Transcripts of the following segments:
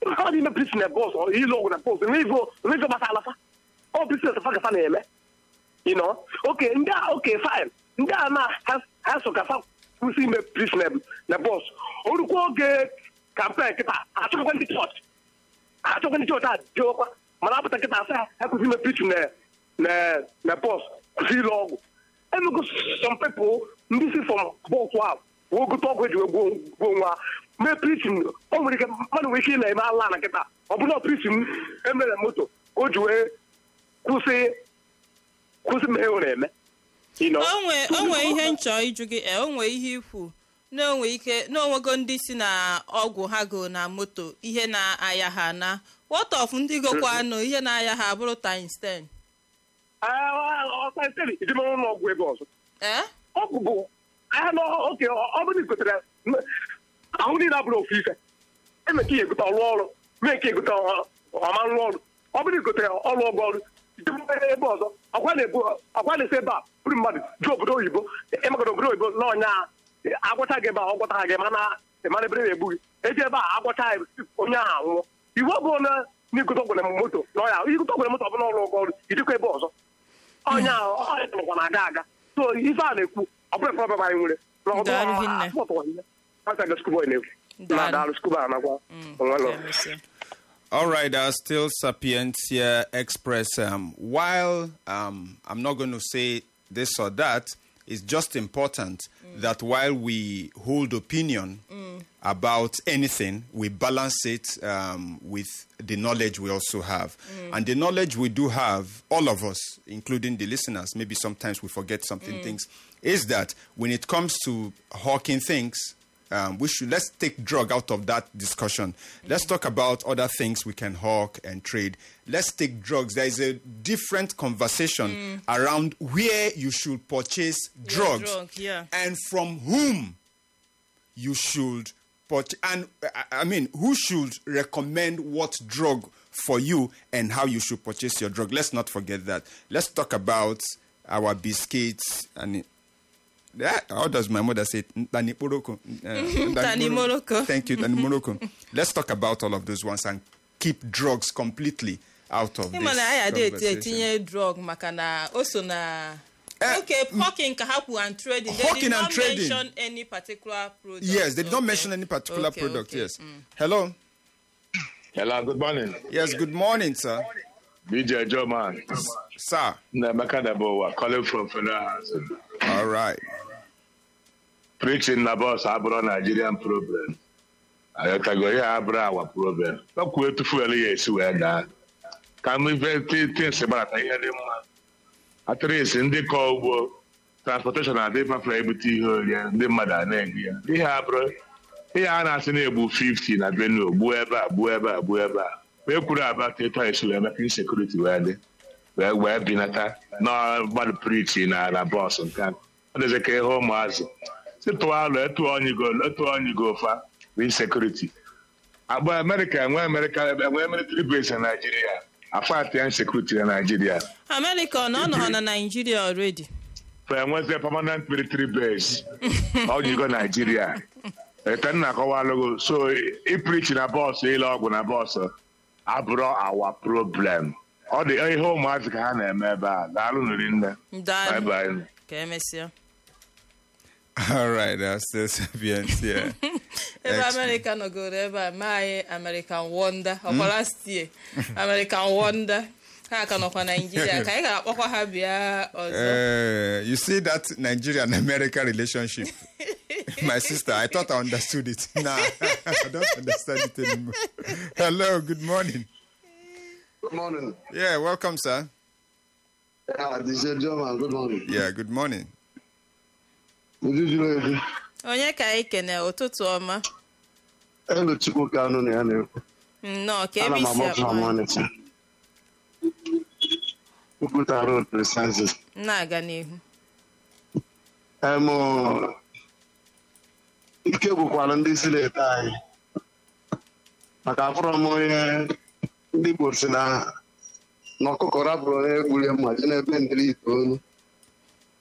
ọ dị ime prison na bọs ịlụ ọgwụ na bọs n'ego n'ego gbasara fa ọ business fa gafa na-eme you know oke ndị a oke fine ndị a na ha- ha so ka fa kwụsị ime prison na bọs orukwa oge kampen kịta achọkwa ndị chọọchị achọkwa ndị chọọchị a jewekwa mana apụta kịta asị ha ha kwụsị ime prison na na na bọs kwụsị ịlụ ọgwụ emego some people ndị si from bọs ahụ wee gote ọgwụ eji wee gbuo gbuo nwa mee prison o nwere ike mmadụ nwere ike ị na-eme ala na kịta ọ bụla prison emere moto ka o ji wee kwụsị kwụsị mee ọ na-eme you know. onwe onwe ihe nchọ ịjụ gị e onwe ihe ikwu na onwe ike na onwego ndị si na ọgwụ ha go na moto ihe na-aya ha na what of ndị gokwa anụ ihe na-aya ha bụrụ times 10 ọsaiteri ijime ụlọ ọgwụ ebe ọzọ ee ọgwụ bụ ahịa na oke ọ bụrụ na igotere ahụ niile abụrụ ofu ife eme ka ihe egote ọrụ ọrụ mee nke egote ọma nrụ ọrụ ọ bụrụ na igotere ọrụ ọgwụ ọrụ ijime ebe ọzọ ọkwa na-ebu ọkwa na-esi ebe a bụrụ mmadụ ju obodo oyibo ịmagara obodo oyibo na ọnya agwọcha gị ebe a ọ gwọta gị mana ịmara ebere na-egbu gị eji ebe a agwọcha ya onye ahụ anwụọ iwu ọ bụrụ na n'igote ọgwụ na moto na ọya igote ọgwụ na moto ọ bụla ọrụ ọgwụ ọrụ ijikwa ebe ọzọ ọnya ọnyakwa na-aga aga so ife a na-ekwu ọ bụrụ problem anyị nwere na ọ Daalụ bụrụ hinne. asọtụwa ihe aka skuboy na-ekwu na Daalụ. daalụ skuba anakwa onwelo ka emesịa. All right, uh, still Sapientia Express. Um, while um, I'm not going to say this or that, it's just important that while we hold opinion about anything, we balance it um, with the knowledge we also have. And the knowledge we do have, all of us, including the listeners, maybe sometimes we forget something things, is that when it comes to hawking things, um, we should let's take drug out of that discussion. Let's talk about other things we can hawk and trade. Let's take drugs. There is a different conversation around where you should purchase drugs drug, yeah. and from whom you should purchase. And I- I mean, who should recommend what drug for you and how you should purchase your drug. Let's not forget that. Let's talk about our biscuits and. Yeah, how does my mother say? it? Tani Morocco. Uh, Tani Morocco. Thank you, Tani Morocco. Let's talk about all of those ones and keep drugs completely out of ịma this na anyị adị eti conversation. etinye drug maka na o so na Eh, okay hawking ka ha kwuru and trading they Hawking did and not trading. mention any particular product Yes, they did not Okay. mention any particular Okay, product. okay. Yes. Mm. Hello. Hello, good morning. Yes. Good morning, sir. BJ Joe man. Sir. Nemeka Dabowa, calling from Federal Housing. All right. Preaching na boss abụrụ Nigerian problem. Ayọtago ya abụrụ our problem. Ọkwụ etu fuel ya esi wee daa. Ka m ife tins gbarata ihe dị mma. Atịrịs ndị kọ ugbo transportation adị mafere ebute ihe orie ndị mmadụ a na-egbu ya. Ihe abụrụ ihe a na-asị na-egbu 50 na Benue gbuo ebe a gbuo ebe a gbuo ebe a. Wee kwuru abata etu anyị si wee meka insekuriti wee dị. wee wee binata na mmadụ prichi na na bọs nke a ọ dịzị ka ihe ụmụazị si tụọ alụ etu onyigo etu onyigo fa bụ insekuriti agba amerịka enwe amerịka enwe military base na naijiria afọ atịa insekuriti na naijiria America ọ nọ nọ na Nigeria already fa enwezie permanent military base onyigo naijiria ete nna akọwalụgo so iprichi na bọọsụ ile ọgwụ na bọọsụ abụrụ awa problem ọ dị ihe ụmụazị ka ha na-eme ebe a daalụ nri nne Daalụ. Bye bye. ka emesịa All right. That's still Sapiens. Yeah. ebe Excellent. America nọgoro ebe a mee anyị American Wonder ọkwara stie American Wonder ha ka nọkwa Nigeria ka anyị ga-akpọkwa ha bịa ọzọ Uh, you see that Nigeria and America relationship? My sister, I thought I understood it. Nah, I don't understand it anymore. Hello, good morning. Good morning. Yeah, welcome, sir. Yeah, this is German. Good morning. Yeah, good morning. Ujuju Edu. onye ka anyị kene ụtụtụ ọma Elu Chukwu ka anụ na ya na-ekwu. nnọọ ka Ana ebe m isi amapụ akpọ na anyị. Ọnịcha. Nkwuta road Presences. na-aga n'ihu Em, ike gwụkwara ndị si na-ete anyị. Maka afụrọ m onye ndị Igbo si na na ọkụkọ rapụrụ onye gburie mma ji n'ebe ndịrị itoolu.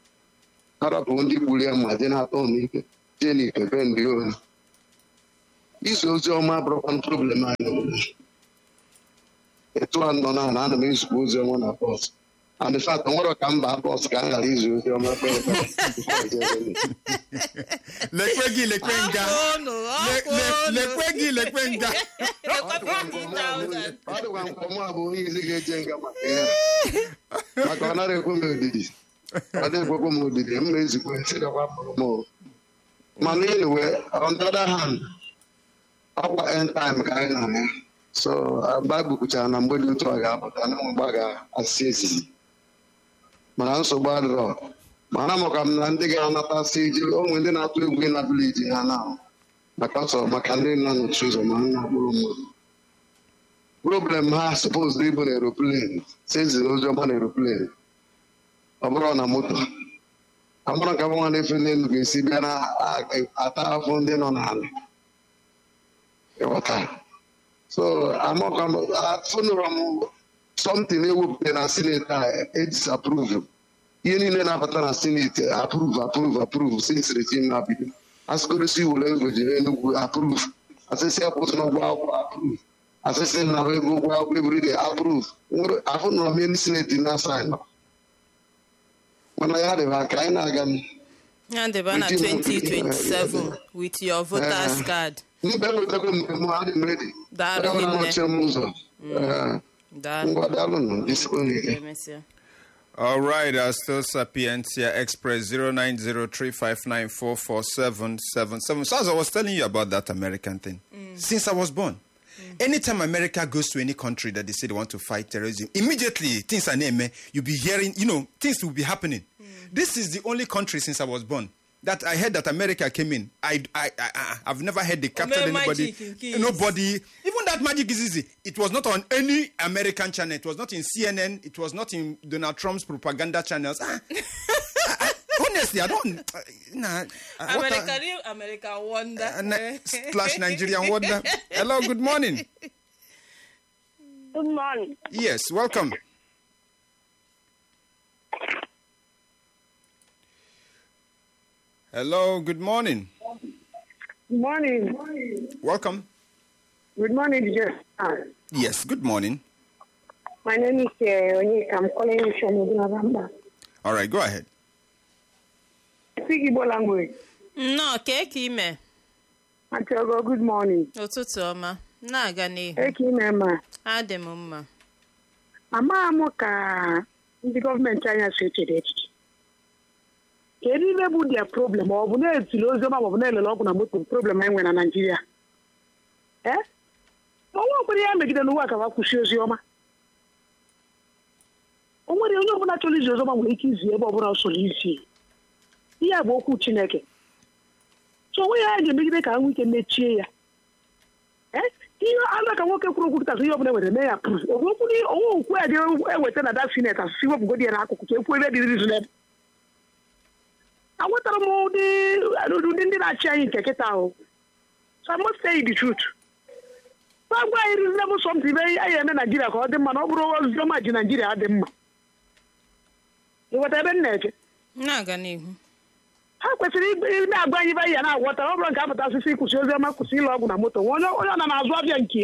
Ha rapụrụ ndị gburie mma ji na-atọ m ike jee n'ike be ndị ohi. izu ozi ọma abụrụkwa problem anyị n'obodo etu a nọ na ana m ezukọ ozi ọma na bọs and in fact nwere ka mba bọs ka m ghara izu ozi ọma kpee ekpere before I get there. lekwe gị lekwe nga Ọkụ unu, Le- ọkụ le- unu. lekwe gị lekwe nga Lekwa 50,000. ọ dịkwa nke ọmụ abụ onye izi ga-eje nga maka ihe a. maka ọ nara ekwe m odidi ọ dị ekwekwe m odidi m na-ezikwa esidekwa pụrụ m o. mana anyway on the other hand ọkwa end time ka anyị nọ ya so baịbụl kwuchara na mgbe dị otu a ga-apụta na mgbe a ga-asị ezizi mana nsogbu adịrọ mana maka m na ndị ga-anatasị iji onwe ndị na-atụ egwu ịna vileji ha na maka ọsọ maka ndị nọ n'otu ụzọ ma nna kpụrụ mmadụ problem ha suppose ịbụ na aeroplane si eziri ozi ọma na aeroplane ọ bụrụ na moto amara ka nwa na-efe n'elu ga-esi bịa na ata afọ ndị nọ n'ala ịghọta so amaka afụnụrụ m something ewepụta na senate a edisapprove ihe niile na-abata na senate approve approve approve since regime na bido asịkorosi were ego jiri enugwu approve asịsị akwụsị n'ụgwọ akwụkwọ approve asịsị na ego ụgwọ akwụkwọ everyday approve afụnụrụ m elu senate na sign mana ya dịba ka anyị na-aga n- Ya deba na 2027 with your voters card. mbe wetakwa mgbe m adị m redi Daalụ Onye ọbụla hinne. nọchie m ụzọ Ee, Daalụ. ngwa daalụnụ jisikwa n'ike Emesịa. All right, uh, still Sapientia Express 0903594477. So as I was telling you about that American thing, since I was born, anytime America goes to any country that they say they want to fight terrorism, immediately things are named, you'll be hearing, you know, things will be happening. This is the only country since I was born that I heard that America came in. I, I, I, I I've never heard they captured Omee anybody. magic in keys. Nobody. Even that magic is easy. It was not on any American channel. It was not in CNN. It was not in Donald Trump's propaganda channels. Ah, I- I- honestly, I don't. Uh, nah, uh, what America, a- real America wonder. uh, na- slash Nigerian wonder. Hello, good morning. Good morning. Yes, welcome. Hello, good morning. Good morning. Welcome. Good morning, Jeff. Yes, good morning. My name is uh, Onyeka. I'm calling you from Ogunabamba. All right, go ahead. I speak Igbo language. Nnọọ ka eke ime Achọgo, good morning. ụtụtụ ọma na-aga n'ihu Eke ime ma. adị m mma Amaghị m ka ndị gọọmenti anyị si echere echiche. Kedu ihe bụ dia problem? Ọ bụ na-etiri oziọma ma ọ bụ na-elele ọgwụ na moto problem anyị nwere na Naịjirịa? Eh? Ọnwa okpere ya megide n'ụwa ka wa kwụsị oziọma. O nwere onye ọbụla chọrọ izi oziọma nwere ike izi ebe ọbụla o soro isi. Ihe a bụ okwu Chineke. so onwe ya ga-emegide ka nwee ike mechie ya Eh? ihe anụ ka nwoke kwuru okwu kịtasị ihe ọbụla nwere mee ya pụrụ onwe okwu ya ga-eweta na da sinet asụsụ iwepụgodi ya n'akụkụ ka ekwu ebe dị rizonebụl agwetara m ụdị ụdị ndị na-achị anyị nke kịta ahụ so I must tell you the truth gwa gwa anyị reasonable something ibe anyị eme naijiria ka ọ dị mma na ọ bụrụ oziọma ji naijiria dị mma ịghọta ebe m na-eche na-aga n'ihu ha kwesịrị ime agwa anyị ibe anyị ya na-agwọta ọ bụrụ nke apụta asịsị kwụsị oziọma kwụsị ịlụ ọgwụ na moto onye onye ọ na na-azụ abịa nke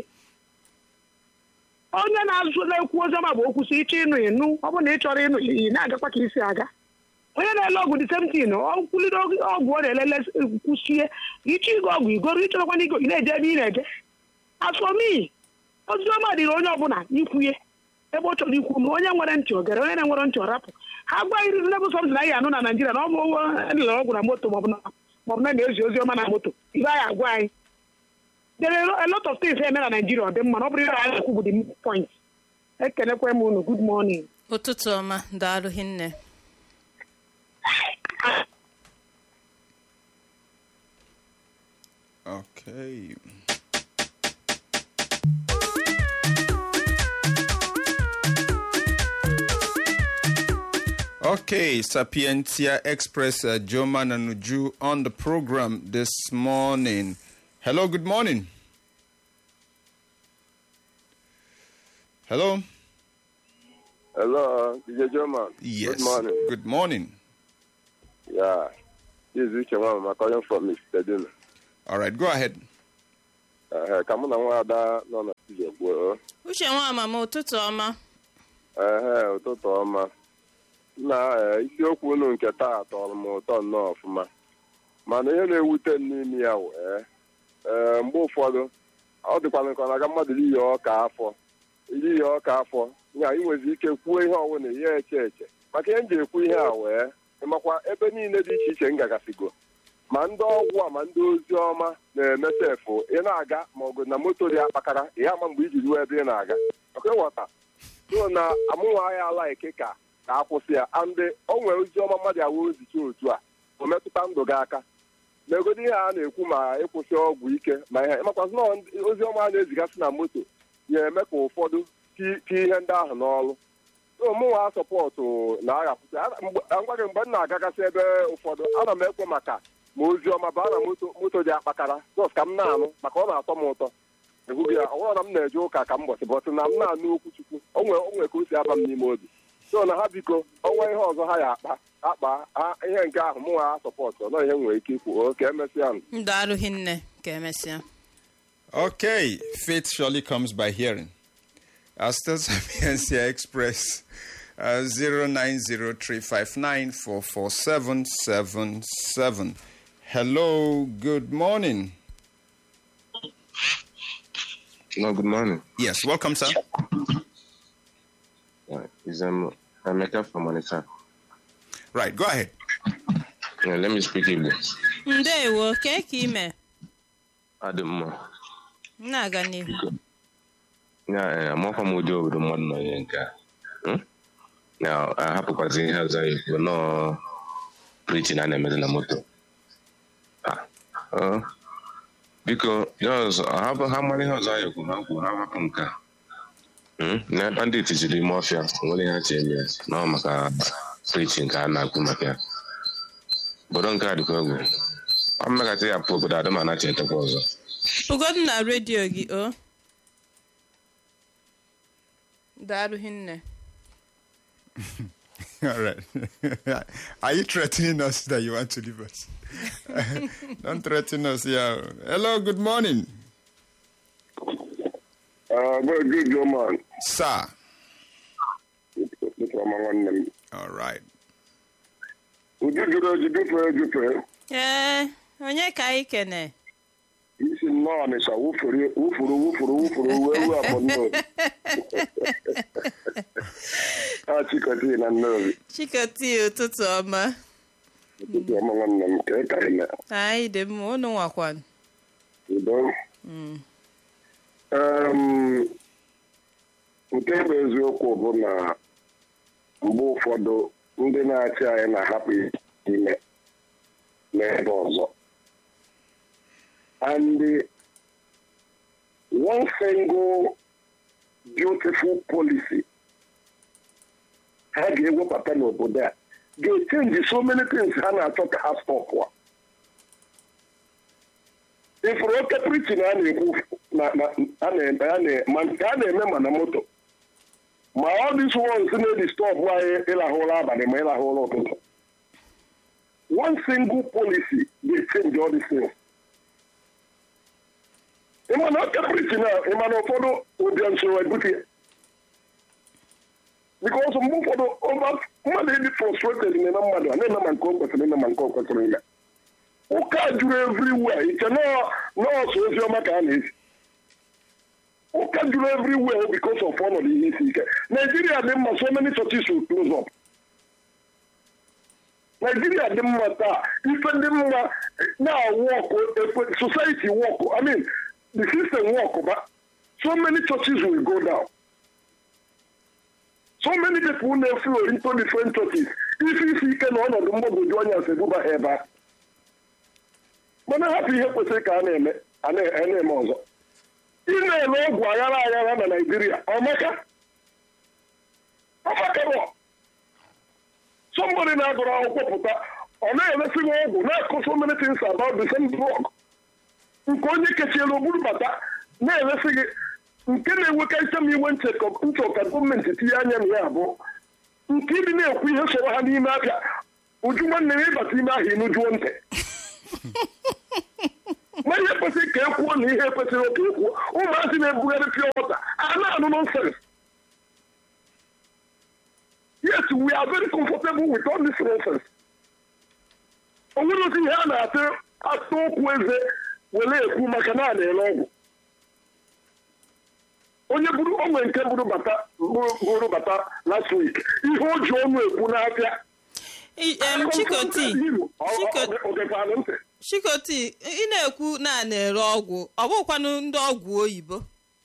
onye na-azụ na-ekwu oziọma bụ okwụsị ịchọ ịnụ ịnụ ọ bụrụ na ị chọrọ ịnụ ị na-agakwa ka isi aga onye na-ele ọgwụ dị semtin ọkwụlide ọgwụ ọ na-elele kwụsie ịchọ ịgo ọgwụ igoro ịchọrọkwa na igo ị na-eje ebe ị na-eje asọmi oziọma dịrị onye ọbụla ikwunye ebe ọ chọrọ ikwu ma onye nwere ntị ogere onye na-enwere ntị ọrapụ ha gwa anyị reasonable something anyị anụ na naijiria na ọ bụ elere ọgwụ na moto maọbụ na maọbụ na na-ezi ozi ọma na moto ibe anyị agwa anyị there are a lot of things eme na naijiria ọ dị mma na ọ bụrụ ihe anyị na-ekwu bụ the point ekelekwa m unu good morning ụtụtụ ọma daalụ hinne Okay. Okay, Sapientia Express, uh, Joma Nanuju on the program this morning. Hello, good morning. Hello. Hello, DJ Joma. Yes. Good morning. Good morning. Yeah. This is Uche Mama calling from Mr. Dino. All right, go ahead. ehe ka mụ na nwaada nọ na studio kwuo uche nwa amama ụtụtụ ọma ehe ụtụtụ ọma na ee, isiokwu unu nke taa tọrọ m ụtọ nnọọ ọfụma mana ihe na-ewute m n'ime ya wee ee mgbe ụfọdụ ọ dịkwana nke ọ na-aga mmadụ iyi ọka afọ iyi ọka afọ ya inwezi ike kwuo ihe ọwụna ihe eche eche maka ihe m ji ekwu ihe a wee ịmakwa ebe niile dị iche iche m gagasigo ma ndị ọgwụ a ma ndị ozi ọma na-eme sefụ ị na-aga ma ọgụ na moto dị akpakara ihe ama mgbe iji ruo ebe ị na-aga maka ịghọta so na amụnwa ya ala ike ka ka akwụsị ya andị o nwere ozi ọma mmadụ awụ ozicha otu a o metụta ndụ gị aka n'egodo ihe a na-ekwu ma ịkwụsị ọgwụ ike ma ihe ịmakwazi na ozi ọma a na-ezigasị na moto na-eme ka ụfọdụ ti- tie ihe ndị ahụ n'ọrụ so mụnwa sọpọtụ na-aghapụsị ngwa gị mgbe m na-agagasị ebe ụfọdụ ana m ekwe maka ma ozi ọma baa na moto moto dị akpakara jọs ka m na-anụ maka ọ na-atọ m ụtọ ịhụghị ya ọ bụrụ na m na-eje ụka ka m bọsị bọsị na m na-anụ okwu chukwu o nwere o nwere ka o si aba m n'ime obi so na ha biko ọnwa ihe ọzọ ha ya akpa akpa ha ihe nke ahụ mụnwa ha sọpọtụ ọ ihe m nwere ike ikwu o ka emesịa m ndụ arụghị nne ka emesịa Okay, faith surely comes by hearing. Our still Sapiencia Express uh, 0903594477. Hello, good morning. No, good morning. Yes, welcome, sir. Uh, is um, Emeka from Onitsha. Right, go ahead. Yeah, let me speak Igbo. ndewo kee ka ime Adị mma. m na-aga n'ihu Ya, eh, amakwa m ụdị obodo mmadụ nọ ihe nke a. Hmm? Ya, ahapụkwazi ihe ọzọ ya ekwu nọọ preaching a na-emezi na moto. Ah, ọ, biko, ya ọzọ, ahapụ ha mara ihe ọzọ ya ekwu ha kwuo ha hapụ nke a. Hmm? Na bandit jiri ime ọfịa, nwere ihe ha chi eme, nọ maka preaching ka a na-akwu maka ya. Obodo nke a dịkwa egwu. Ọ mmekata ya pụ obodo adịm anachi etekwa ọzọ. ugodu na redio gị o ndụ arụghị nne All right. Are you threatening us that you want to leave us? Don't threaten us, yeah. Hello, good morning, very good young man sir. ụtụtụ ọma nwanne m All right. uju jụrụ eju jụfee ejufee ee onye ka anyị kene isi nnọọ ọnịsha wụfuru wụfuru wụfuru wụfuru wee ruo afọ nnobi a chikọti na nnobi chikoti ụtụtụ ọma ụtụtụ ọma nwanne m ka ị ka ime anyị dị mma unu nwakwan udo Em, nke bụ eziokwu bụ na mgbe ụfọdụ ndị na-achị anyị na-ahapụ ime n'ebe ọzọ and the one single beautiful policy ha ga-ewepụta n'obodo a ga-echenji so many things ha na-achọ ka ha stọpụa ifuru oke prichin a na-ekwu na- na- a na- a na- ma nke a na-eme ma na moto ma ọ dis ones na-edi stọpụ anyị ịlahụ ụra abalị ma ịlahụ ụra ụtụtụ one single policy ga-echenji all these things ịma na oke prichin a ịma na ụfọdụ ụbịa nsoro ebute ya bikos mgbe ụfọdụ ọba- mmadụ ịdị frustrated na-eme mmadụ a na-eme ma nke o kwesịrị ime ma nke o kwesịrị ime ụka juru everywhere iche nọọ- nọọsụ oziọma ka a na-esi ụka juru everywhere because of ọnọdụ ihe isi ike naijiria dị mma so many churches will close up naijiria dị mma taa ife dị mma na-awụ ọkụ ekwe- society work i mean the system work ba so many churches will go down so many people na-eflow into different churches isi isi ike na ọnọdụ mgbagwoju anya si ebuba ha ebe a mana hapụ ihe kwesịrị ka a na-eme a na- a na-eme ọzọ ị na-eme ọgwụ aghara aghara na naijiria ọmaka ọmakabọ somebody na-agụrụ akwụkwọ pụta ọ na-emesi gị ọgwụ na-akụ so many things about the same drug nke onye kechiela oburu bata na-emesi gị nke na-enwekarịcha m iwe nchekọ nchọ ka gọọmenti tinye anya na ya bụ nke ịdị na-ekwu ihe soro ha n'ime abịa uju nwanne m ịbata ime ahụ ịnụjuo ntị ma ihe kwesịrị ka e kwuo na ihe kwesịrị ka e kwuo ụmụazị na-ebugharị pure water a na-anụ nonsense yes we are very comfortable with all this nonsense o nwere ozi ihe a na-atụ atụ okwu eze were ekwu maka na a na-ere ọgwụ onye buru onwe nke buru bata buru buru bata last week ihe o ji ọnụ ekwu n'abịa I- em, chikoti Chiko- ogekwanụ ntị chikoti ị na-ekwu na a na-ere ọgwụ ọ bụkwanụ ndị ọgwụ oyibo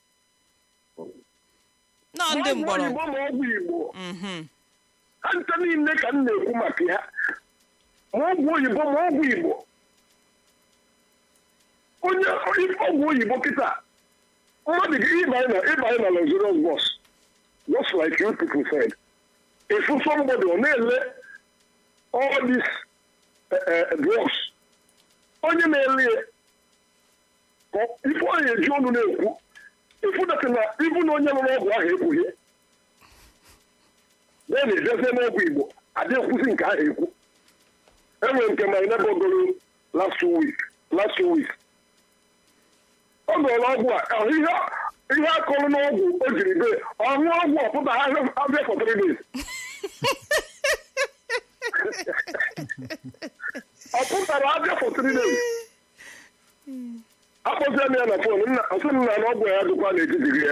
nọ ndị Ma ọgwụ mgbọrọgwụ oyibo ma ọgwụ igbo Mhm. ha ncha niile ka m na-ekwu maka ya ma ọgwụ oyibo ma ọgwụ igbo onye ọgwụ oyibo kịta mmadụ gị ịbanye na ịbanye na luxurious bus just like you people said efu somebody ọ na-ele all these eh, eh, drugs onye na-ele ya ka ọ- ife ọ na-eji ọnụ na-ekwu ifu dat na ibu na onye rụrụ ọgwụ ahụ ekwughị bee na ejezie n'ọgwụ igbo adị ekwuzi nke ahụ ekwu enwere nke my neighbor goro last week last week ọ gụrụ ọgwụ a ahụ ihe ihe akọrọ n'ọgwụ o jiri bee ọṅụ ọgwụ ọpụta ha abịa for three days ọ pụtara abịa for three days akpọzie m ya na fon nna ọsị m na na ọgwụ ya dịkwa n'etiti gị ya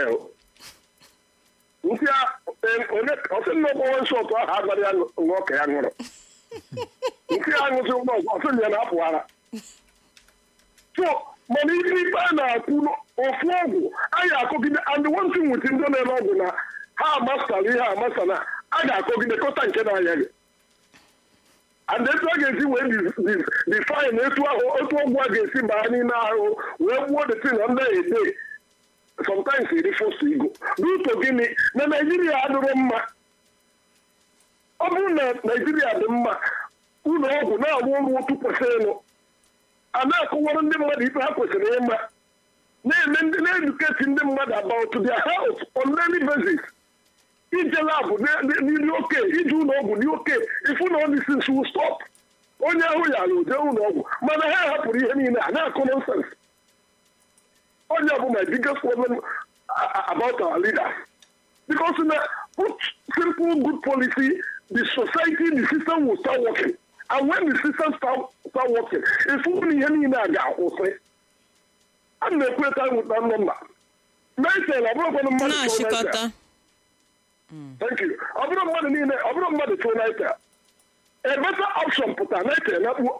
nsị onye ọsị m na ọgwụwa nsọtụ ahụ agara ya ṅụọ ka ya ṅụrụ nke a ṅụsị ụgbọ ọgwụ ọsị m ya na apụ ara so mana ihe ikpe a na-akwụ ofu ọgwụ anyị akọgide and one thing with ndị na-ere ọgwụ na ha amasara ihe amasa na a ga-akọgide kọta nke na-aya gị and etu a ga-esi wee define etu ahụ otu ọgwụ a ga-esi baa n'ime ahụ wee gbuo the thing on the day sometimes iri fosu igo n'uto gịnị na naijiria adịrọ mma ọ bụrụ na naijiria dị mma ụlọ ọgwụ na-arụ ọrụ otu kwesịrịnụ a na-akọwara ndị mmadụ ife ha kwesịrị ịma na-eme ndị na-eduketi ndị mmadụ about their health on daily basis ije labụ n'iri oke ije ụlọ ọgwụ dị oke ifu na all these things will stop onye ahụ yara oje ụlọ ọgwụ mana ha hapụrụ ihe niile a na-akọ nonsense onye bụ my biggest problem about our leaders because na put simple good policy the society the system will start working and when the system start, start working ifu na ihe niile a ga-akwụsị a na-ekweta nweta nọmba Nitel ọ bụrụkwanụ mmadụ tụrụ Nitel. na-achịkọta Thank you. ọ bụrụ mmadụ niile ọ bụrụ mmadụ tụrụ Nitel a better option pụta Nitel na kpuo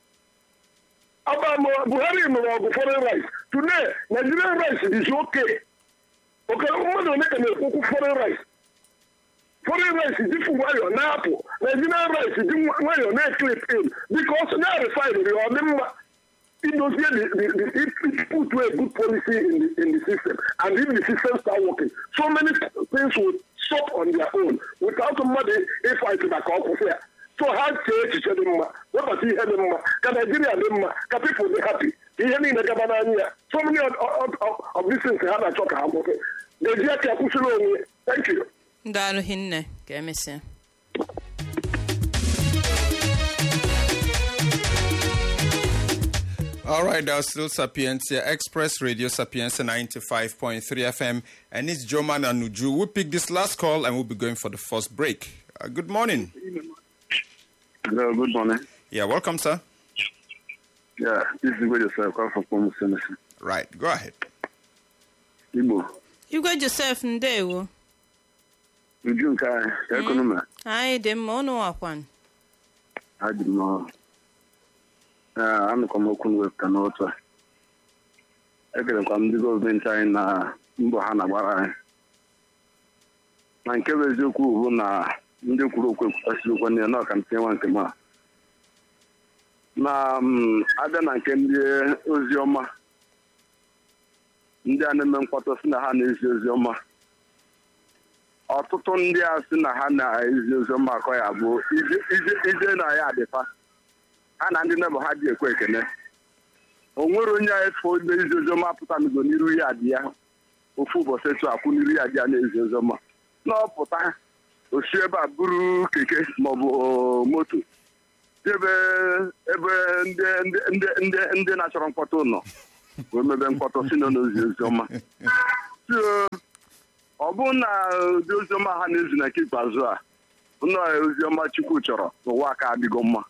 Obama Buhari nụrụ ọgụ foreign rice today Nigerian rice is okay oke mmadụ ole ka na-ekwukwu foreign rice foreign rice dị fụ nwayọ na-apụ Nigerian rice dị nwayọ na-eklip in because na refinery ọ dị mma idozie the the the it, it put a good policy in the in the system and if the system start working so many things will stop on their own without mmadụ ịfight maka ọkwụsị ya so ha chee echiche dị mma webata ihe dị mma ka naijiria dị mma ka people dị happy ka ihe niile gaba n'anya ya so many of, of, of, of these things ha na-achọ ka ha kwụsị ga-eji aka kwụsịrị onwe thank you ndị arụghị nne ka emesịa All right, that's still Sapientia Express Radio Sapientia 95.3 FM, and it's Joman and Nuju. We'll pick this last call and we'll be going for the first break. Uh, good morning. Hello, good morning. Yeah, welcome, sir. Yeah, this is where yourself come from Pomo Senesi. Right, go ahead. Igbo, igwe josef ndewo uju nke anyị, ka ekonomi anyị dị mma ụnụ wakwan ha ji m ọrụ. Ee, anụkwa m okwu nwepụta n'otu a. Ekelekwa m ndị gọọmenti anyị na mbọ ha na-agbara anyị. Na nke bụ eziokwu bụ na ndị kwuru okwu ekwutasịrị okwu n'ihe na ọka m tinye nwa nke m a. Na m, abịa na nke ndị ozi ọma ndị a na-eme mkpọtụ si na ha na-ezi ozi ọma ọtụtụ ndị a sị na ha na-ezi ozi ọma akọ ya bụ ije- ije- ije na ya adịfa ha na ndị nebụ ha dị ekwe ekene o nwere onye a efu onye izi ozi ọma pụtanigo n'iru ya dị ya ofu ụbọchị etu akwụ n'iru ya dị ya na-ezi ozi ọma na ọpụta osi ebe a buru keke maọbụ moto ebe ebe ndị ndị ndị ndị ndị na-achọrọ mkpọtụ nọ wee mebe mkpọtụ si nọ n'ozi oziọma so ọ bụrụ na ụdị oziọma ha na-ezi na nke ikpeazụ a nnọọ oziọma chukwu chọrọ n'ụwa ka adịgo mma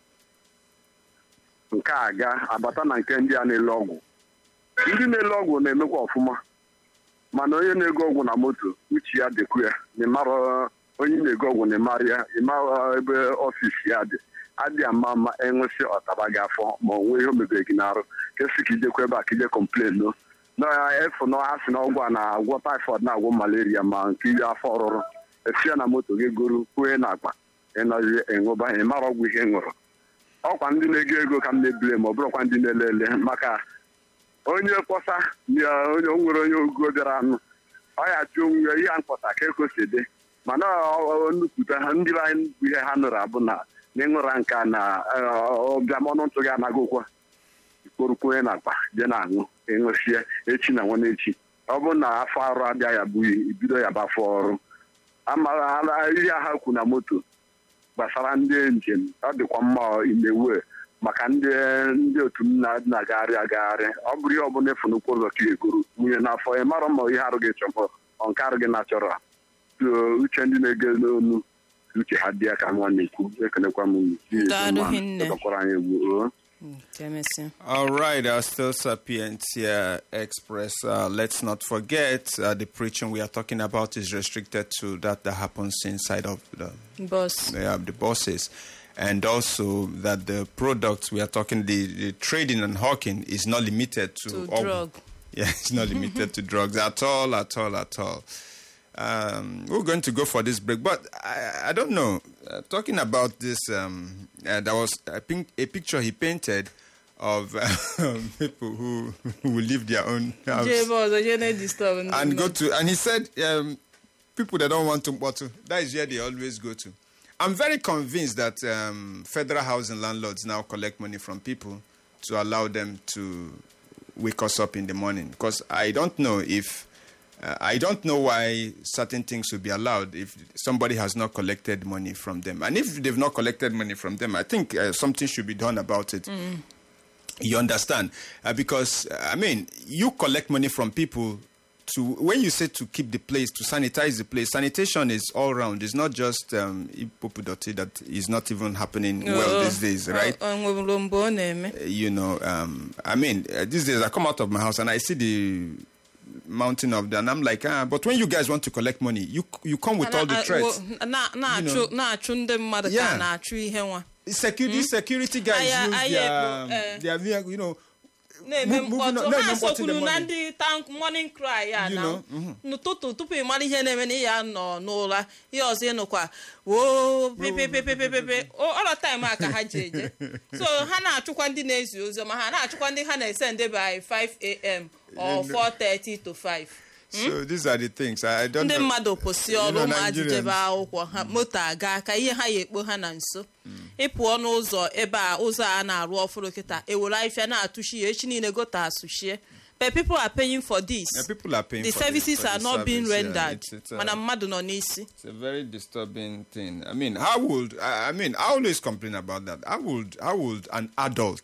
nke a ga abata na nke ndị a na-ele ọgwụ ndị na-ele ọgwụ na-emekwa ọfụma mana onye na-ego ọgwụ na moto uche ya dịkwu ya na ịmara onye na-ego ọgwụ na ịmara ya ịmara ebe ọfisi ya dị adị ama ama enwesị ọtaba gị afọ ma ọ nwee ihe o mebere gị n'arụ ka esi ka ijekwa ebe a ka ije kọmplen no efu na ha si na ọgwụ a na-agwọ taifọd na-agwọ malaria ma nke iri afọ ọrụrụ esi ya na moto gị goro kwue na akpa ịnọzi ịṅụba ị mara ọgwụ ihe ị ṅụrụ ọkwa ndị na-ego ego ka m na-ebile ma ọ bụrụkwa ndị na-ele ele maka onye mkpọsa na onye o nwere onye ogo bịara anụ ọ ya jụ onwe ya ihe a mkpọsa ka ekosi dị mana nnukwute ha ndị be anyị bụ ihe ha nụrụ abụ na na ịṅụra nka na ọbịam ọnụ ntụ gị anaghịkwa ikporukwenye na akpa je na-aṅụ ịṅụsie echi na nwanne echi ọ bụrụ na afọ arụ abịa ya bụ ibido ya bụ afọ ọrụ amara ihe ha kwu na moto gbasara ndị njem ọ dịkwa mma imewe maka ndị ndị otu m na-agagharị agagharị ọ bụrụ ihe ọbụla efu n'ụkwụ ụzọ ka egoro nwunye n'afọ ya mara ma ihe arụ gị chọrọ ọ nke arụ gị na-achọrọ uche ndị na-ege n'onu uche ha dị ya ka nwa na-ekwu ekelekwa m dọkwara anyị egwu All right, our still sapiens here express. Uh, let's not forget uh, the preaching we are talking about is restricted to that that happens inside of the Bus. yeah, the buses, and also that the products we are talking the, the trading and hawking is not limited to, To all- drug. Yeah, it's not limited to drugs at all, at all, at all. Um, we're going to go for this break, but I, I don't know. Uh, talking about this, um, uh, there was I think a picture he painted of um, people who who live their own house jee ebe ọzọ jee na-edisturb ndị and go mmadụ. to and he said um, people that don't want to bottle that is where they always go to i'm very convinced that um, federal housing landlords now collect money from people to allow them to wake us up in the morning because i don't know if uh, I don't know why certain things should be allowed if somebody has not collected money from them. And if they've not collected money from them, I think uh, something should be done about it. You understand? Uh, because, uh, I mean, you collect money from people to, when you say to keep the place, to sanitize the place, sanitation is all round. It's not just um, Ipopudoti that is not even happening well Oh, these days, right? ọ- ọ nweburu mgbe ọ na-eme you know, um, I mean, uh, these days I come out of my house and I see the mountain of that, and I'm like, ah, but when you guys want to collect money, you you come with all the Na- threats. wo- na- na-achụ na-achụ ndị mmadụ ka Yeah. a na-achụ ihe nwa Security, security guys Aya- use aya their, ekpo, um, eh. their vehicle, you know, na-eme Move- moving mkpọtụ on- na-eme ha mkpọtụ in the sokwuru na morning. ndị tank morning cry ya You na know, mhm. n'ụtụtụ tupu ị mara ihe na-eme na ị ya nọ n'ụra ihe ọzọ ịnụkwa woo pepepepepepe ọrọ taịm a ka ha ji eje so ha na-achụkwa ndị na-ezi ozi ọma ha na-achụkwa ndị ha na-ese ndị by 5am or 4:30 to 5 so these are the things I, I don't ndị know. mmadụ kwụsị You ọrụ know, ụmụazị Nigerians- jebe akwụkwọ ha moto aga ka ihe ha ya ekpo ha na nso ịpụọ n'ụzọ ebe a ụzọ a na-arụ ọfụrụ kịta ewere afịa na-atụchi ya echi niile gote asụchie but people are paying for this Yeah, people are paying the for this, services for are the not being service, yeah. rendered It's- it's, uh, mana mmadụ nọ n'isi It's a very disturbing thing. I mean, how would I, I mean? I always complain about that. How would how would an adult?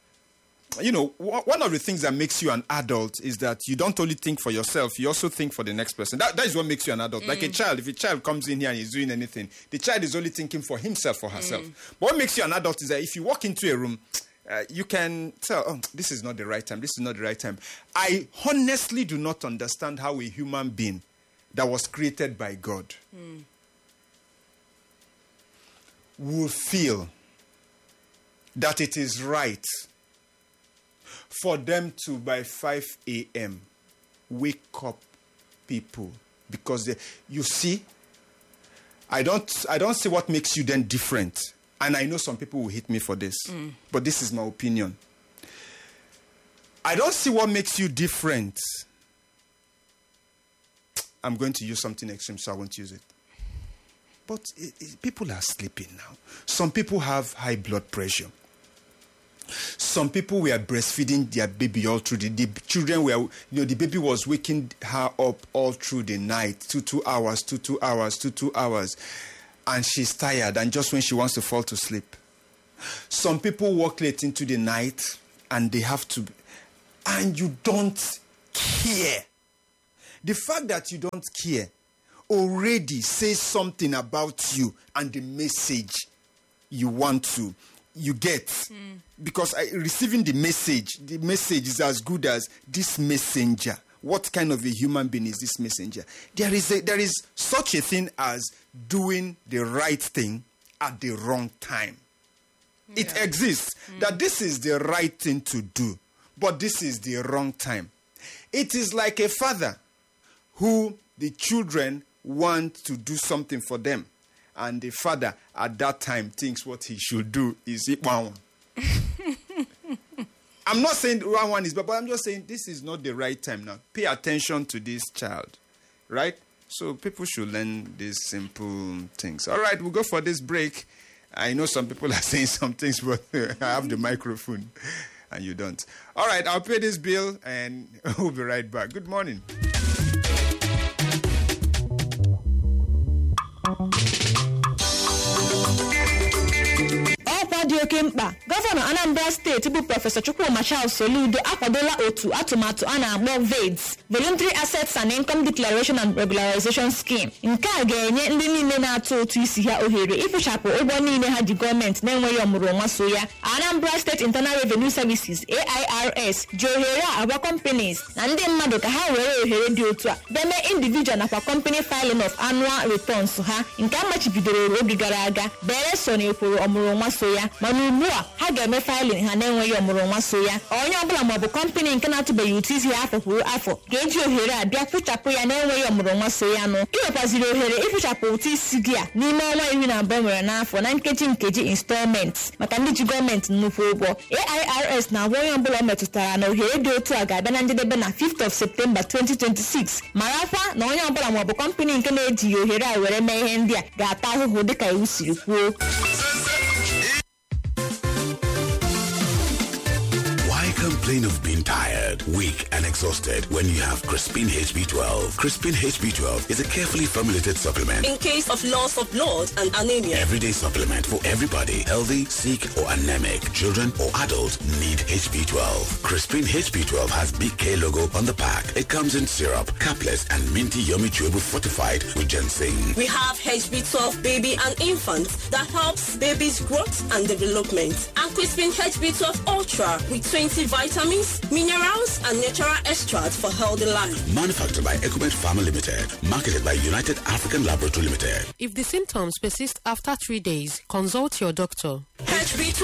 You know, wh- one of the things that makes you an adult is that you don't only think for yourself; you also think for the next person. That that is what makes you an adult. Like a child, if a child comes in here and is doing anything, the child is only thinking for himself or herself. But what makes you an adult is that if you walk into a room. Uh, you can tell, oh, this is not the right time. This is not the right time. I honestly do not understand how a human being that was created by God will feel that it is right for them to, by 5 a.m., wake up people because they, you see, I don't, I don't see what makes you then different. And I know some people will hit me for this, but this is my opinion. I don't see what makes you different. I'm going to use something extreme, so I won't use it. But i i people are sleeping now. Some people have high blood pressure. Some people were breastfeeding their baby all through the, the children were, you know, the baby was waking her up all through the night, two, two hours, two, two hours, two, two hours. And she's tired. And just when she wants to fall to sleep, Some people work late into the night and they have to, and you don't care. The fact that you don't care already says something about you and the message you want to you get because I, receiving the message the message is as good as this messenger what kind of a human being is this messenger there is a, there is such a thing as doing the right thing at the wrong time it exists that this is the right thing to do but this is the wrong time it is like a father who the children want to do something for them and the father at that time thinks what he should do is eat one one. I'm not saying one one is bad, but I'm just saying this is not the right time now. Pay attention to this child, right? So people should learn these simple things. All right, we'll go for this break. I know some people are saying some things, but I have the microphone and you don't. All right, I'll pay this bill and we'll be right back. Good morning. ọkwa dị oke mkpa gọvanọ anambra steeti bụ prọfesọ chukwuma charles soludo akwadola otu atụmatụ a na-akpọ veds voluntary assets and income declaration and regularization scheme nke a ga-enye ndị niile na-atụ ụtụ isi ha ohere ịkwụchapụ ụgwọ niile ha ji gọọmenti na-enweghị ọmụrụnwa so ya anambra steeti internal revenue services airs ji ohere a agwa companies na ndị mmadụ ka ha were ohere dị otu a deme individual nakwa company filing of annual returns ha nke a machibidoro oge gara aga bere so na ekworo ọmụrụnwa so ya mana ugbu a ha ga-eme filing ha na-enweghị ọmụrụnwa so ya onye ọbụla maọbụ kọmpanị nke na-atụbeghị ụtụ isi ya afọ kwuru afọ ga-eji ohere a bịa kpụchapụ ya na-enweghị ọmụrụnwa so ya nụ ị nwekwaziri ohere ịkpụchapụ ụtụ isi gị a n'ime ọnwa iri na abụọ nwere n'afọ na nkeji nkeji installments maka ndị ji gọọmenti nnukwu ụgwọ airs na-agwa onye ọbụla ọ metụtara na ohere dị otu a ga-abịa na njedebe na 5th of septemba 2026 marakwa na onye ọbụla maọbụ kọmpanị nke na-ejighị ohere a were mee ihe ndị a ga-ata ahụhụ dịka iwu siri kwuo Why complain of being tired, weak, and exhausted when you have Crispin HB12? Crispin HB12 is a carefully formulated supplement. in case of loss of blood and anemia. Everyday supplement for everybody, healthy, sick, or anemic. Children or adults need HB12. Crispin HB12 has Big K logo on the pack. It comes in syrup, capless, and minty yummy chewable fortified with ginseng. We have HB12 baby and infant that helps baby's growth and development. And Crispin HB12 Ultra with 20 vitamins, minerals, and natural extracts for healthy life. Manufactured by Ecumet Pharma Limited. Marketed by United African Laboratory Limited. If the symptoms persist after three days, consult your doctor. HB12